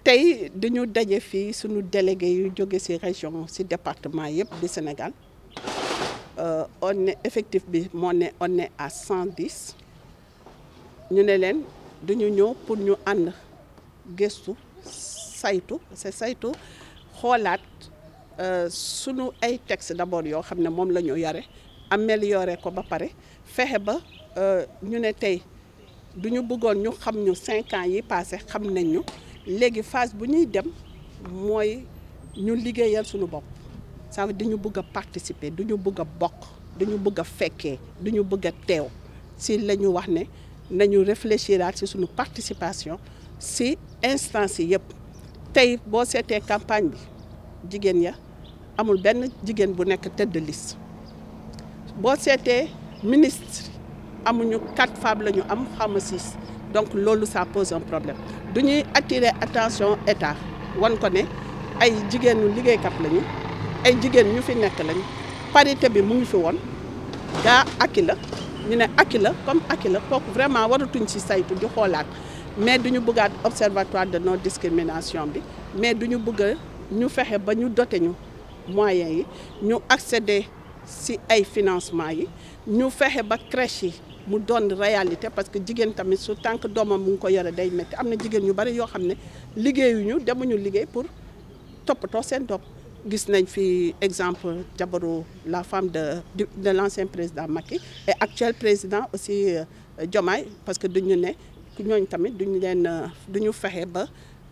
tey dañu daje fii suñu délégué yu jóge ci région ci département yëpp du Sénégal on est effectif bi moo ne on est à cent dix ñu ne leen duñu ñëw pour ñu ànd gëstu saytu c'est saytu xoolaat sunu ay texte d'abord yoo xam ne moom la ñu yore améliorer ko ba pare fexe ba ñu ne tey du ñu bëggoon ñu xam ñu cinq ans yi passé xam nañ ñu léegi phase bu ñuy dem mooy ñu liggéeyal suñu bopp ça veut dire dañu bëgg a participer du ñu bëgg a bokk du ñu bëgg a fekkee du ñu bëgg a teew si la ñu wax ne nañu réfléchiraat si suñu participation si instance yi yëpp tey boo seetee campagne bi jigéen ya amul benn jigéen bu nekk tête de liste boo seetee ministre amuñu quatre femmes la ñu am xawma six donc loolu ça pose un problème du ñuy attirer attention état wan ko ne ay jigéenu liggéeykat lañu ay jigéen ñu fi nekk lañu parité bi mu ngi fi woon gaa akki la ñu ne akki la comme akki la kooku vraiment waratuñ ci saytu di xoolaat mais du ñu bëggaat observatoire de non discrimination bi mais du ñu bëgg ñu fexe ba ñu dote ñu moyens yi ñu accéder ci ay financement yi ñu fexe ba crèche yi mu doon réalité parce que jigéen tamit su tant que doomam mu ngi ko yore day métti am na jigéen ñu bari yoo xam ne liggéeyuñu demuñu liggéey pour toppatoo seen doom gis nañ fi exemple jabaru la femme de de l'ancien président Macky et actuel président aussi Diomaye parce que duñu ne ñooñ tamit duñu leen duñu fexe ba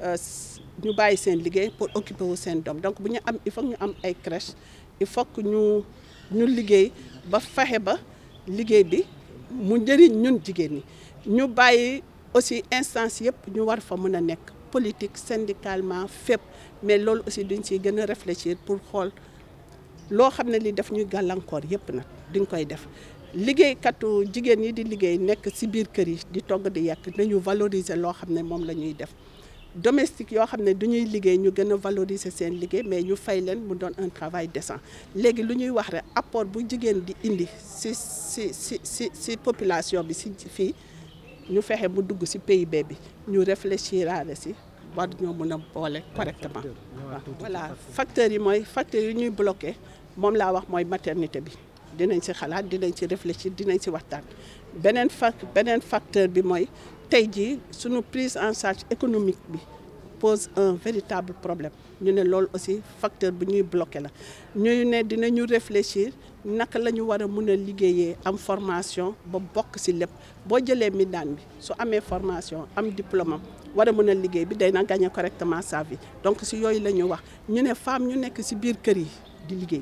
ñu bàyyi seen liggéey pour occuper wu seen doom donc bu ñu am il faut ñu am ay crèche il faut que ñu ñu liggéey ba fexe ba liggéey bi mu njëriñ ñun jigéen ñi ñu bàyyi aussi instance yëpp ñu war fa mën a nekk politique syndicalement fépp mais loolu aussi duñ ciy gën a réfléchir pour xool loo xam ne li def ñuy gàllankoor yëpp nag duñ koy def liggéeykatu jigéen yi di liggéey nekk ci biir kër yi di togg di yàq nañu valoriser loo xam ne moom la ñuy def domestique yoo xam ne du ñuy liggéey ñu gën a valoriser seen liggéey mais ñu fay leen mu doon un travail décent léegi lu ñuy wax rek apport bu jigéen di indi ci ci ci ci ci population bi ci fii ñu fexe mu dugg ci PIB bi ñu réfléchiraale ci war ñoo mën a boole correctement voilà facteurs yi mooy facteurs yi ñuy bloqué moom laa wax mooy maternité bi dinañ ci xalaat dinañ ci réfléchir dinañ ci waxtaan beneen fa beneen facteur bi mooy tey jii suñu prise en charge économique bi pose un véritable problème ñu ne loolu aussi facteur bu ñuy bloqué la ñu ne dinañu réfléchir naka la ñu war a mën a liggéeyee am formation ba bokk ci lépp boo jëlee mindaan bi su amee formation am diplôme am war a mën a liggéey bi day na gagner correctement sa vie donc ci yooyu la ñu wax ñu ne femme ñu nekk ci biir kër yi di liggéey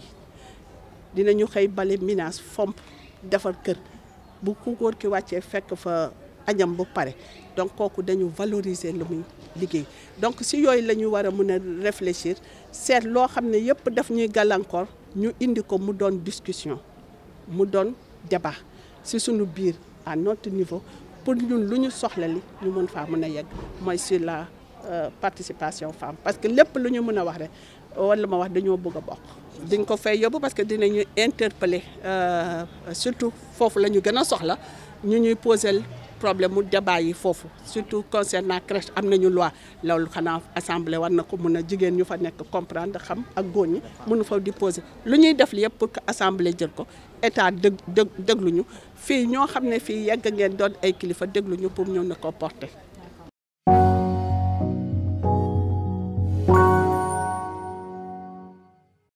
dinañu xëy bale ménage fomp defar kër bu ku góor ki wàccee fekk fa añam bu pare donc kooku dañu valoriser lu muy liggéey donc ci yooyu la ñu war a mën a réfléchir seet loo xam ne yëpp daf ñuy gàllankoor ñu indi ko mu doon discussion mu doon débat ci suñu biir à notre niveau pour ñun lu ñu soxla li ñu mën faa mën a yegg mooy sur la participation femme parce que lépp lu ñu mën a wax rek wala ma wax dañoo bëgg a bokk diñ ko fay yóbbu parce que dinañu interpeller surtout foofu la ñu gën a soxla ñu ñuy poser problème mu débat yi foofu surtout concernant crèche am nañu loi loolu xanaa assemblée war na ko mun a jigéen ñu fa nekk comprendre xam ak góor ñi mënu fa di poser lu ñuy def li yëpp pour que assemblée jël ko état dëg dëg dégluñu fii ñoo xam ne fii yegg ngeen doon ay kilifa dégluñu pour ñëw na ko porter